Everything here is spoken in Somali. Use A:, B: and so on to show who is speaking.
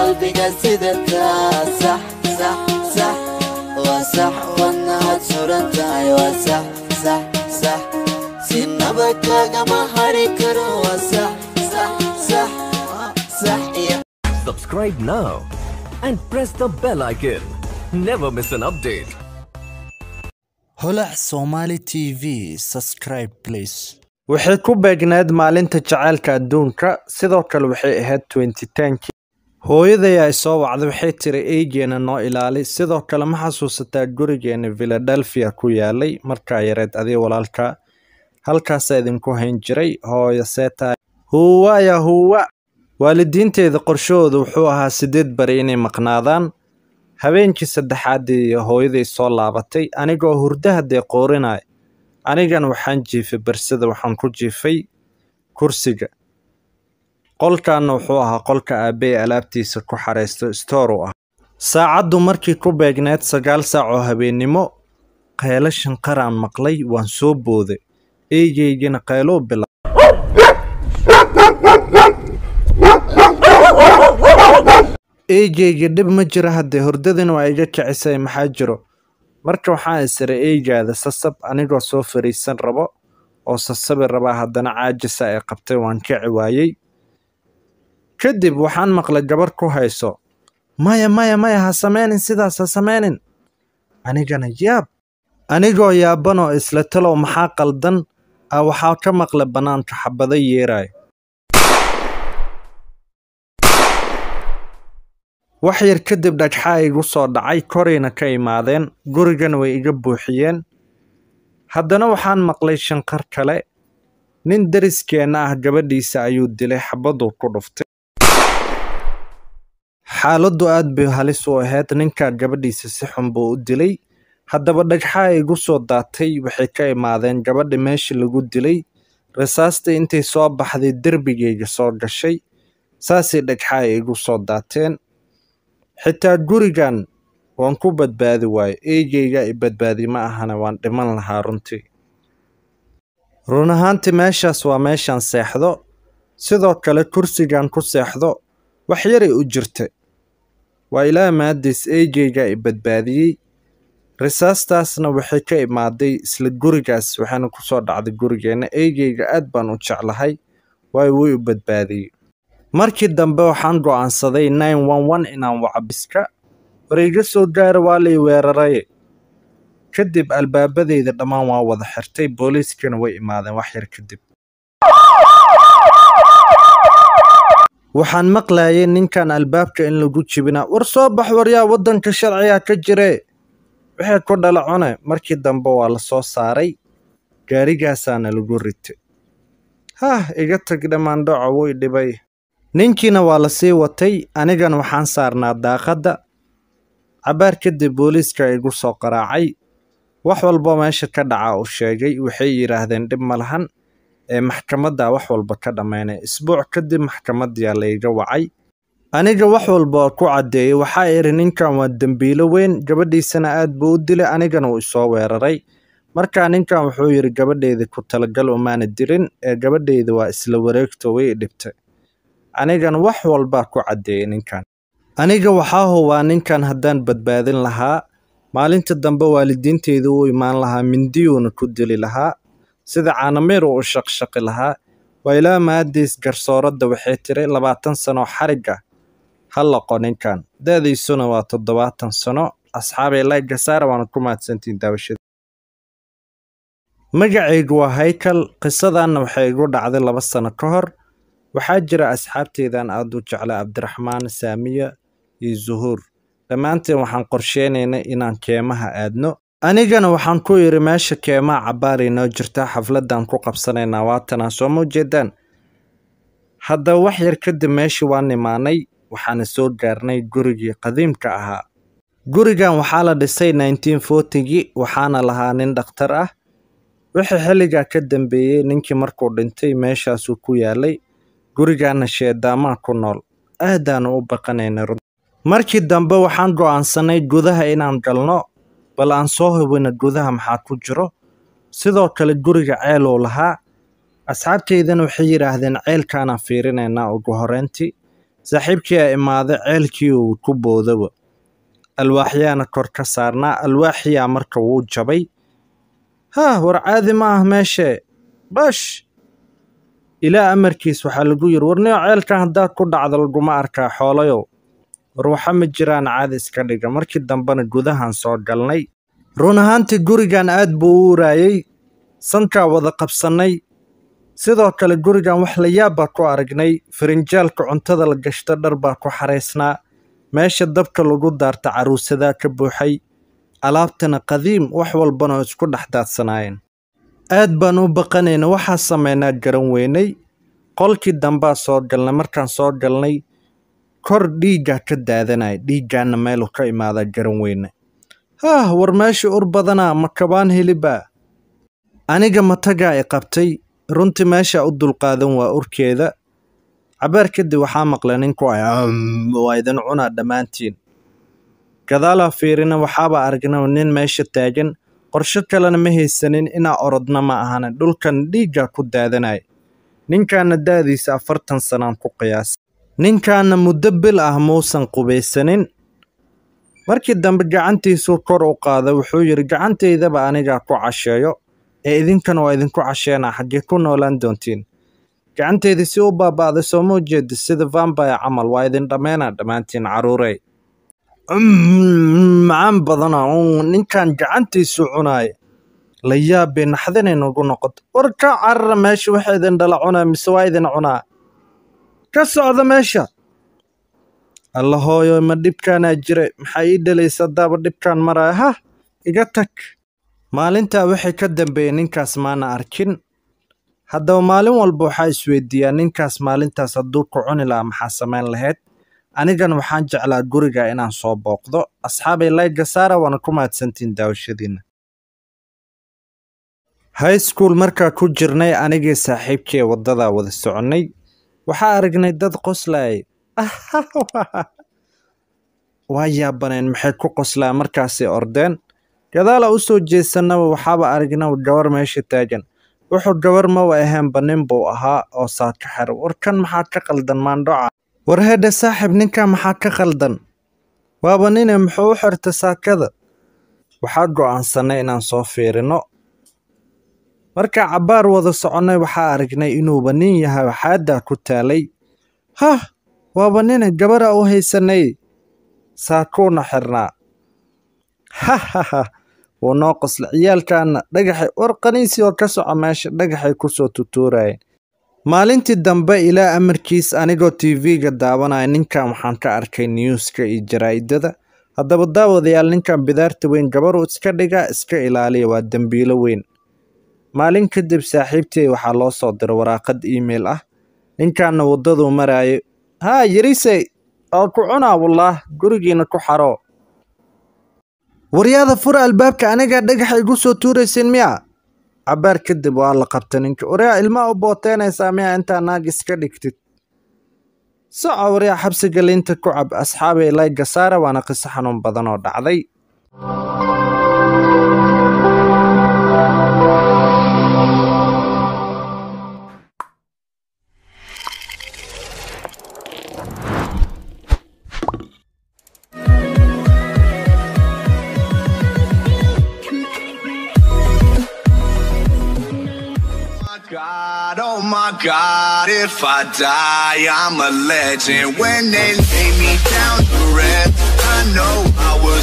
A: qalbiga sidataa sax sax sax waa sax wadnahaad suran tahay waa sax sax sax sinaba kaagama hari karo waa sax sax sax sax iyo
B: Subscribe now and press the bell icon. Never miss an update.
C: holac somali tv subscribe please
D: waxay ku beegneed maalinta jacaylka adduunka sidoo kale waxay ahayd twenty-tenki hooyaday ay soo wacday waxay tiri eygeena noo ilaali sidoo kale ma xasuusataa gurigeena philadelphia ku yaalay markaa yareed adiga walaalka halkaasaa idinku hayn jiray hooyo seeta huwa ya huwa waalidiinteeda qorshahooda wuxuu ahaa sideed bari inay maqnaadaan habeenkii saddexaadii hooyaday soo laabatay anigoo hurdaha dee qoorinaya anigan waxaan jiifay barsada waxaan ku jiifay kursiga qolkaana wuxuu ahaa qolka aabbey alaabtiisa ku xaraysto stoor u ah saacaddu markii ku beegneed sagaal saac oo habeennimo qaylo shanqaraan maqlay waan soo booday eygeygina qaylou bila eygeyga dhib ma jiro haddee hordadina waa iga kicisay maxaa jiro marka waxaan isiray eygaada sasab anigoo soo fariisan rabo oo sasabi rabaa haddana caajisa ay qabtay waan kici waayey kadib waxaan maqlay gabar ku hayso maya maya maya ha sameynin sidaas ha sameynin anigana yaab anigoo yaabanoo isla talow maxaa qaldan ah waxaa ka maqla bannaanka xabado yeeraay wax yar kadib dhagxaa igu soo dhacay korayna ka imaadeen gurigana way iga buuxiyeen haddana waxaan maqlay shanqar kale nin dariskeenna ah gabadhiisa ayuu dilay xabaduu ku dhuftay xaaladdu aad bay halis u ahayd ninkaa gabadhiisa si xun buu u dilay haddaba dhagxaa igu soo daatay waxay ka imaadeen gabadha meesha lagu dilay rasaasta intay soo baxday derbigayga soo gashay saasay dhagxaa igu soo daateen xitaa gurigan waan ku badbaadi waayo eygeyga i badbaadi ma ahana waan dhiman lahaa runtii run ahaantii meeshaas waa meeshaan seexdo sidoo kale kursigan ku seexdo wax yaray u jirta waa ilaa maadiis eygeyga i badbaadiyey risaastaasna waxay ka imaaday isla gurigaas waxaana ku soo dhacday gurigeenna eygeyga aad baan u jeclahay waayo wuu i badbaadiyey markii dambe waxaan go'aansaday nine one one inaan waco biska war iga soo gaara waa lay weeraraye kadib albaabadeyda dhammaan waa wada xirtay booliiskana way imaadeen wax yar kadib waxaan maqlayay ninkan albaabka in lagu jibinaa war soo bax waryaa waddanka sharciga ka jire wixii ku dhala cune markii dambe waa la soo saaray gaarigaasaana lagu ritay hah iga tag dhammaandhoco way dhibay ninkiina waa la sii watay anigana waxaan saarnaa daaqadda cabaar kadib booliiska igu soo qaraacay wax walba meesha ka dhaca uu sheegay waxay yidhaahdeen dhib ma lahan ee maxkamadda wax walba ka dhammaynay isbuuc kadib maxkamaddiyaa layga wacay aniga wax walba oo ku caddeeyey waxaa idhi ninkan waa dembiilo weyn gabadhiisana aad buu u dilay anigana uu isoo weeraray markaa ninkan wuxuu yidhi gabadheyda ku talagal umaana dilin ee gabadheyda waa isla wareegto way i dhibtay anigana wax walbaa ku caddeeyey ninkan aniga waxaa hubaa ninkan haddaan badbaadin lahaa maalinta dambe waalidiinteyda u imaan lahaa mindiyuuna ku dili lahaa sida caanamiir uu u shaqshaqi lahaa waa ilaa maadiis garsooradda waxay tiri labaatan sano xarig ah ha laqo ninkan da'diisuna waa toddobaatan sano asxaabay laygasaara waana ku mahadsantihin daawashada magacaygu waa haykal qisadanna waxay igu dhacday laba sano ka hor waxaa jira asxaabteydan aad u jecla cabdiraxmaan saamiya iyo zuhuur dhammaanteen waxaan qorsheynaynay inaan keemaha aadno anigana waxaan ku yidhi meesha keemaha cabaaray noo jirta xafladdan ku qabsanaynaa waatanaa soo ma ujeedaan haddaba wax yar kadib meeshii waan imaanay waxaana soo gaarnay gurigii qadiimka ahaa gurigan waxaa la dhisay nineteen fortygii waxaana lahaa nin dhakhtar ah wixii xilligaa ka dambeeyey ninkii markuu dhintay meeshaasuu ku yaalay gurigaana sheedaamaa ku nool aadaanu u baqanaynay run markii dambe waxaan go'aansanay gudaha inaan galno bal aan soo hubino gudaha maxaa ku jiro sidoo kale guriga ceeluu lahaa asxaabteydana waxay yidhaahdeen ceelkaanaan fiirinaynaa ugu horreyntii saaxiibkii aa imaaday ceelkii uu ku boodaba alwaaxyaana kor ka saarnaa alwaaxiyaa marka wuu jabay haa war caadi ma ah meeshee bash ilaa amarkiis waxaa lagu yidhi warniyo ceelkan haddaad ku dhacdo laguma arkaa xoolayow war waxa ma jiraan caadi iska dhiga markii dambena gudahan soo galnay run ahaantii gurigan aad buu u uraayey sankaa wada qabsannay sidoo kale gurigan wax la yaab baa ku aragnay firinjaalka cuntada la gashto dhar baa ku xaraysnaa meesha dabka lagu daarta caruusadaa ka buuxay alaabtana qadiim wax walbana oo isku dhex daadsanaayeen aad baan u baqanayna waxaa samaynaa garan weynay qolkii dambaa soo galnay markaan soo galnay kor dhiiggaa ka daadanaya dhiiggaana meeluu ka imaadaa garan weyne haah war meesha ur badanaa ma kabaan helibaa aniga matagaa i qabtay runtii meesha u dulqaadan waa urkeeda cabaar kadib waxaa maqlay ninku ay waa idin cunaa dhammaantiin gadaalaa fiirina waxaaba aragna nin meesha taagan qorsho kalena ma haysanin inaa orodna ma ahana dhulkan dhiiggaa ku daadanaya ninkaana da'diisa afartan sanaan ku qiyaas ninkaana muddo bil ah muusan qubaysanin markii dambe gacantiisuu kor u qaaday wuxuu yidhi gacantaydaba anigaa ku casheeyo ee idinkan waa idinku casheenaa xaggee ku noolaan doontiin gacanteydii si u baaba'day sooma ujeedi sida vambire camal waa idin dhammeynaa dhammaantiin carruurey macaan badana ninkan gacantiisu cunaaya la yaabay naxdinay nagu noqoto war ka carara meesha waxa idin dhala cunaa mise waa idin cunaa ka socda meesha alla hooyo ma dhibkaanaa jira maxaa ii dhalaysa daaba dhibkaan maraya hah iga tag maalintaa waxay ka dambeeyey ninkaas maana arkin haddaba maalin walba waxaa isweydiiyaa ninkaas maalintaas hadduu ku cuni lahaa maxaa samayn lahayd anigan waxaan jeclaa guriga inaan soo booqdo asxaabay layga saara waana ku mahadsantiin daawashadiina high school markaa ku jirnay anigii saaxiibkii waddadaa wada soconnay waxaa aragnay dad qoslayay waa yaabaneen maxay ku qoslaa markaasay ordeen gadaala u soo jeesanaba waxaaba aragnaba gabar meesha taagan wuxuu gabar mawa ahaanba nin buu ahaa oo saaka xero war kan maxaa ka qaldan maandhoca war hedhe saaxiib ninkan maxaa ka qaldan waaba nine muxuu u xirta saakada waxaa go'aansanay inaan soo fiirino markaa cabbaar wada soconnay waxaa aragnay inuuba nin yahay waxaaddaa ku taalay hah waaba nine gabara u haysanay saakuuna xirnaa hahaha wuu noo qosla ciyaalkaana dhagaxay war qaniisii oo ka soco meesha dhagaxay ku soo tutuurayeen maalintii dambe ilaa amarkiis anigoo tv-ga daawanaya ninkan waxaan ka arkay newska iyo jaraa'idada haddaba daawadayaal ninkan bidaarta weyn gabaruu iska dhigaa iska ilaaliya waa dembiilo weyn maalin kadib saaxiibtey waxaa loo soo diray waraaqad email ah ninkaana waddaduu maraayo haa yarisey oo ku cunaa wallaah gurigiina ku xaroo waryaada fura albaabka anigaa dhagaxa igu soo tuuraysin miya cabbaar kadib waa la qabta ninka waryaa ilmaa u booteynaysaa miya intaa naag iska dhigtid soco waryaa xabsiga liinta ku cab asxaabay layga saara waana qiso xanuun badan oo dhacday
E: God, oh my God, if I die, I'm a legend. When they lay me down to rest, I know I was